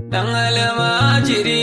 dan almajiri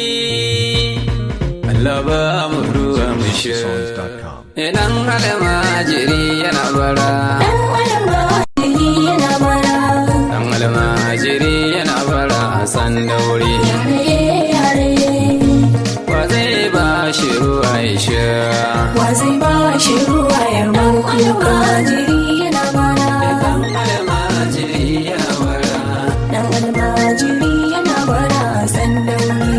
Allah ba mu ruwa mu sha dan almajiri yana bara almajiri yana bara dan almajiri yana bara san dauri yare yare wa zai ba shi ruwa ya sha wa zai ba shi ruwa ya man almajiri yana bara dan almajiri yana bara dan almajiri yana bara san dauri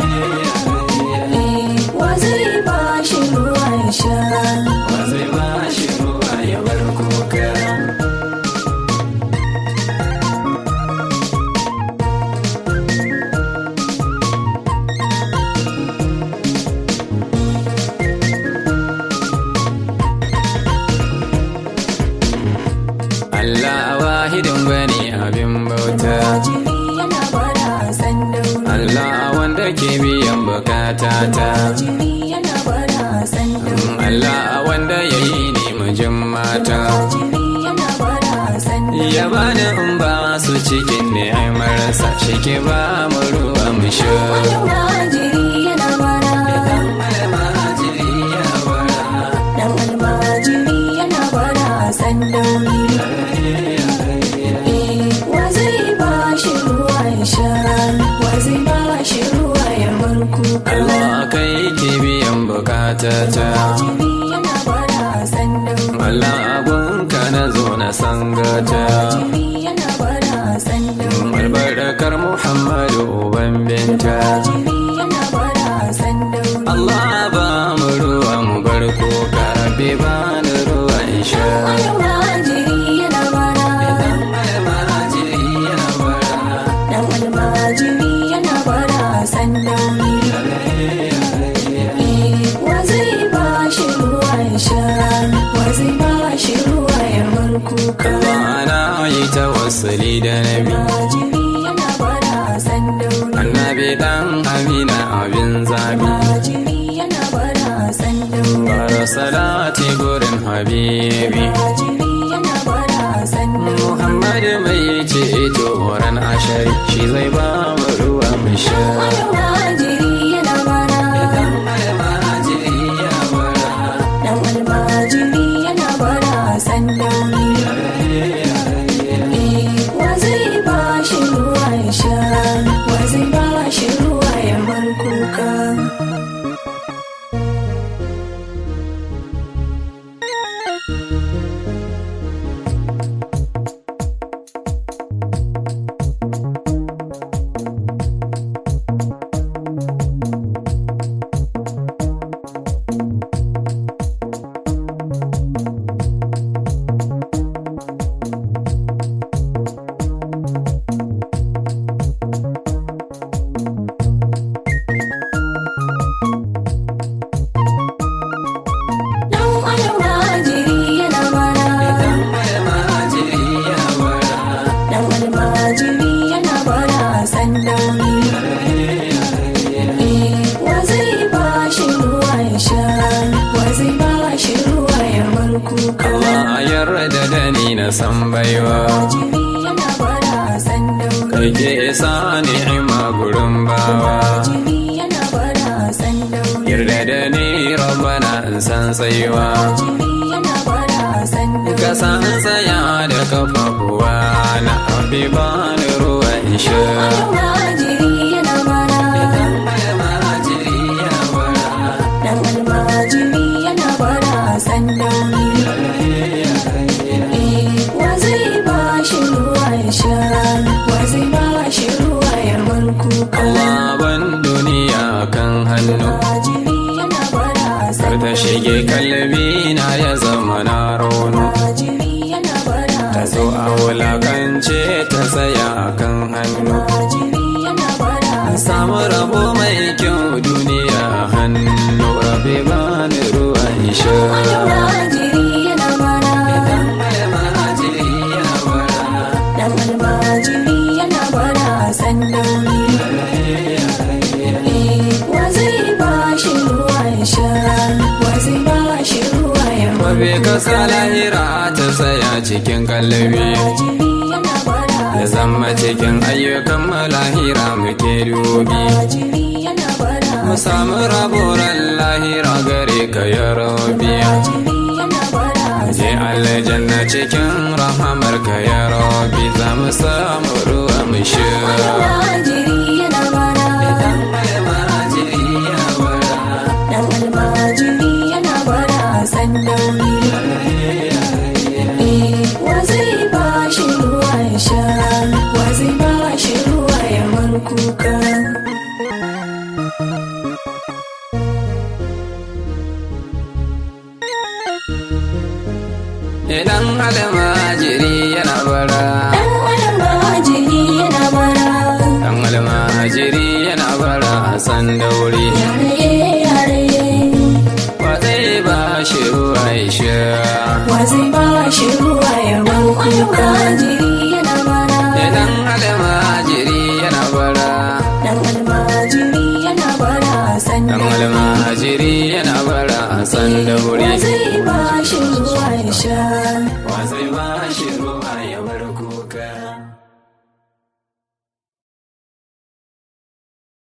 Eh, wa zai ba shi ruwa ya sha wa zai ba shi ruwa ya bar kuka Allah wahidin bane abin bauta almajiri yana bara san dauri Allah wanda ke biyan bukata ta almajiri yana bara san dauri Allah wanda ya yi ni mijin mata almajiri yana bara san dauri ya bani in ba su cikin ne ai marasa shi ke ba mu ruwa mu sha almajiri yana bara dan almajiri yana bara san dauri Eh, wa zai ba shi ruwa ya sha wa zai ba shi ruwa ya bar kuka Allah kai ke biyan bukata ta almajiri yana bara san dauri Allah abunka na zo na sangata almajiri yana bara san dauri albarkar Muhammadu uban binta almajiri yana bara san dauri Allah ba mu ruwa mu bar kuka rabbi ba ni ruwa in sha almajiri yana bara dan almajiri yana bara san dauri Eh, wa zai ba shi ruwa ya sha wa zai ba shi ruwa ya bar kuka Ana yi tawassuli da nabi almajiri yana bara san dauri annabi dan amina abin zabi almajiri yana bara san dauri bara salati gurin habibi almajiri yana bara san dauri Muhammad mai ce ito ran ashari shi zai ba mu ruwa mu sha almajiri yana bara dan almajiri yana bara san dauri Eh, wa zai ba shi ruwa ya sha wa zai ba shi ruwa ya bar kuka dan almajiri yana bara dan almajiri yana bara san dauri Eh, wa zai ba shi ruwa ya sha wa zai ba shi ruwa ya bar kuka Allah yarda da ni na san baiwa almajiri yana bara san dauri kai ke sa ni'ima gurin bawa almajiri yana bara san dauri yarda da ni rabbana in san tsayuwa almajiri yana bara san dauri ka san tsaya da kafafuwa na rabbi ba ni ruwa in sha almajiri yana bara dan almajiri yana bara san dauri Eh, wa zai ba shi ruwa ya sha wa zai ba shi ruwa ya bar kuka Allah ban duniya kan hannu almajiri yana bara kar san ta shige kalbi na ya zama na rono almajiri yana bara ta zo a wulakance ta tsaya kan hannu almajiri yana bara samu rabo mai kyau duniya hannu rabe ba ni ruwa in sha almajiri yana bara dan almajiri yana bara san dauri Eh, wa zai ba shi ruwa ya sha wa zai ba shi ruwa ya bar Mabe kasa lahira ta tsaya cikin kallabi almajiri yana bara da zama cikin ayyukan malahira muke dubi Almajiri yana bara mu samu raburan lahira gare ka ya rabi Almajiri yana bara je aljanna cikin rahamar ka ya rabi za mu samu ruwa mu sha Almajiri yana bara Dan almajiri ya bara. Dan almajiri yana bara sandauri Eh, wa zai ba shi ruwa ya sha wa zai ba shi ruwa ya bar kuka Idan almajiri yana bara, Dan almajiri yana bara dan almajiri yana bara san dauri. Yare yare Wa zai ba shi ruwa ya sha. wa zai ba shi ruwa ya bar kuka Almajiri yana bara Idan almajiri yana bara, Dan almajiri yana bara dan sandauri almajiri yana bara san dauri. Wa zai ba shi ruwa ya sha Wa zai ba shi ruwa